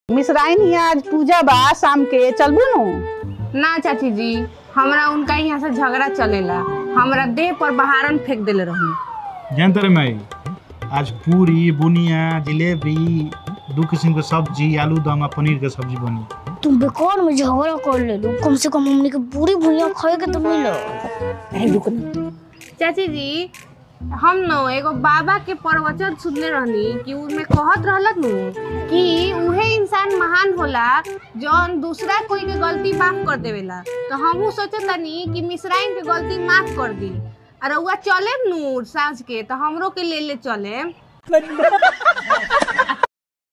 मिसराइन हिया आज पूजा बा शाम के चलबू नु ना चाची जी हमरा उनका यहाँ से झगड़ा चलेला हमरा देह पर बहारन फेंक देले रही जानते रे माई आज पूरी बुनिया जिलेबी दू किस्म के सब्जी आलू दम आ पनीर के सब्जी बनी तुम बेकार में झगड़ा कर ले लो कम से कम हमने के पूरी भुइया खाए के तो मिलो चाची जी हम न एगो बाबा के प्रवचन सुनले रहनी कि उनमें कहत रहलत नु कि उहे इंसान महान होला जौन दूसरा कोई के गलती माफ कर देवेला तो हमहू सोचत तनी कि मिसराइन के गलती माफ कर दी और रउआ चलेम नू साँझ के तो हमरो के ले ले चलेम